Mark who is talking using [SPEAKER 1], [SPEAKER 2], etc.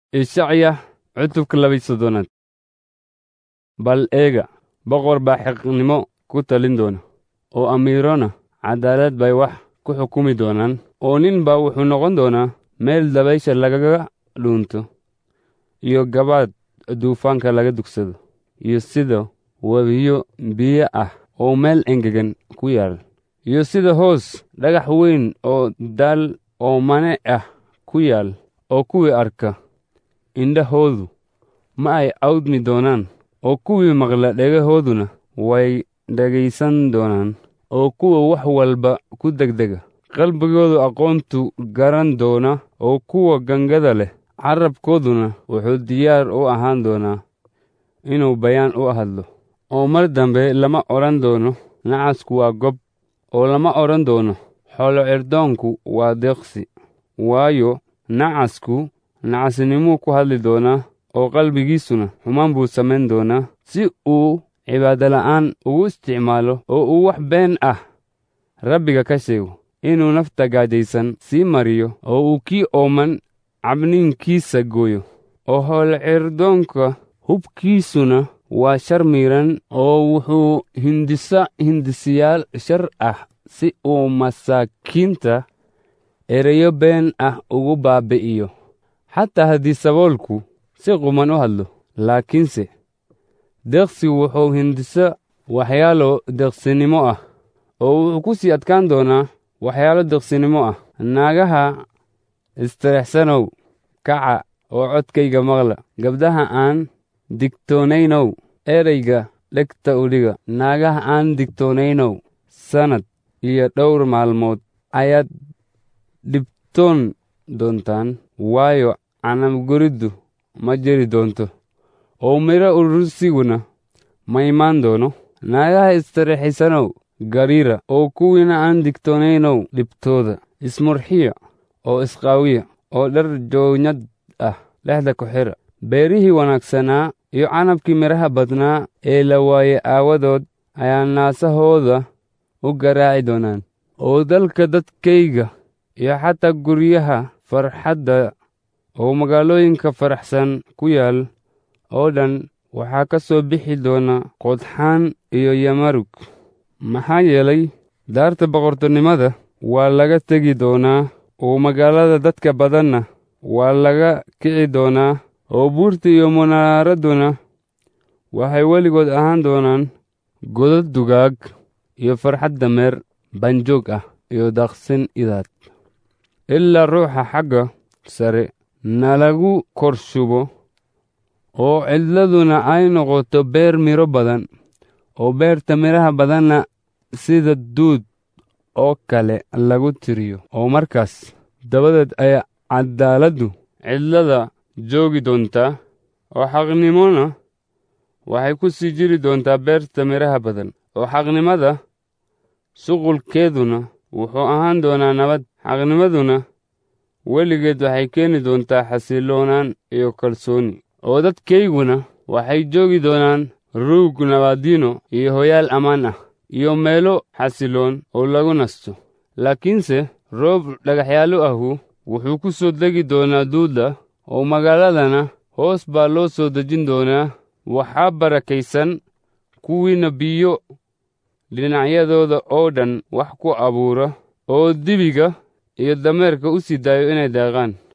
[SPEAKER 1] ishacya cutubka labaiy soddonaad bal eega boqor baa xeqnimo ku talin doona oo amiirona caddaalad bay wax ku xukumi doonaan oo nin baa wuxuu noqon doonaa meel dabaysha lagaga dhuunto iyo gabaad duufaanka laga dugsado iyo sida webiyo biyo ah oo meel engegan ku yaal iyo sida hoos dhagax weyn oo daal oo mane ah ku yaal oo kuwii arka indhahoodu ma ay awdmi doonaan oo kuwii maqla dhegahooduna way dhegaysan doonaan oo kuwa wax walba ku degdega qalbigoodu aqoontu garan doona oo kuwa gangada leh carabkooduna wuxuu diyaar u ahaan doonaa inuu bayaan u hadlo oo mar dambe lama odhan doono nacasku waa gob oo lama odhan doono xoolo cirdoonku waa deeqsi waayo nacasku nacasnimuu ku hadli doonaa oo qalbigiisuna xumaan buu samayn doonaa si uu cibaadola'aan ugu isticmaalo oo uu wax been ah rabbiga ka sheego inuu nafta gaajaysan sii mariyo oo uu kii ooman cabniinkiisa gooyo oo hoolcirdoonka hubkiisuna waa shar miidhan oo wuxuu hindisa hindisiyaal shar ah si uu masaakiinta ereyo been ah ugu baabi'iyo xataa haddii saboolku si quman u hadlo laakiinse deeqsigu wuxuu hindisa waxyaalo deeqsinimo ah oo wuxuu ku sii adkaan doonaa waxyaalo deeqsinimo ah naagaha istirexsanow kaca oo codkayga maqla gabdhaha aan digtoonaynow ereyga dhegta udhiga naagaha aan digtoonaynow sannad iyo dhowr maalmood ayaad dhibtoon doontaan waayo canabguriddu ma jiri doonto oo midho urursiguna ma imaan doono naagaha istirixisanow gariira oo kuwiina aan digtoonaynow dhibtooda ismurxiya oo isqaawiya oo dhar joonyad ah dhexda ku xidha beerihii wanaagsanaa iyo canabkii midhaha badnaa ee la waaye aawadood ayaa naasahooda u garaaci doonaan oo dalka dadkayga iyo xataa guryaha farxadda oo magaalooyinka faraxsan ku yaal oo dhan waxaa ka soo bixi doona qodxaan iyo yamarug maxaa yeelay daarta boqortonimada waa laga tegi doonaa oo magaalada dadka badanna waa laga kici doonaa oo buurta iyo munaaradduna waxay weligood ahaan doonaan godad dugaag iyo farxad dameer banjoog ah iyo daaqsin idaad ilaa ruuxa xagga sare nalagu kor shubo oo cidladuna ay noqoto beer midho badan oo beerta midhaha badanna sida duud oo kale lagu tiriyo oo markaas dabadeed ayaa caddaaladdu cidlada joogi doontaa oo xaqnimona waxay ku sii jiri doontaa beerta midhaha badan oo xaqnimada shuqulkeeduna wuxuu ahaan doonaa nabad xaqnimaduna weligeed waxay keeni doontaa xasilloonaan iyo kalsooni oo dadkayguna waxay joogi doonaan ruug nabaadiino iyo hoyaal ammaan ah iyo meelo xasilloon oo lagu nasto laakiinse roob dhagaxyaallo ahu wuxuu ku soo degi doonaa duuda oo magaaladana hoos baa loo soo dejin doonaa waxaa barakaysan kuwiina biyo dhinacyadooda oo dhan wax ku abuura oo dibiga iyo dameerka u sii daayo inay daaqaan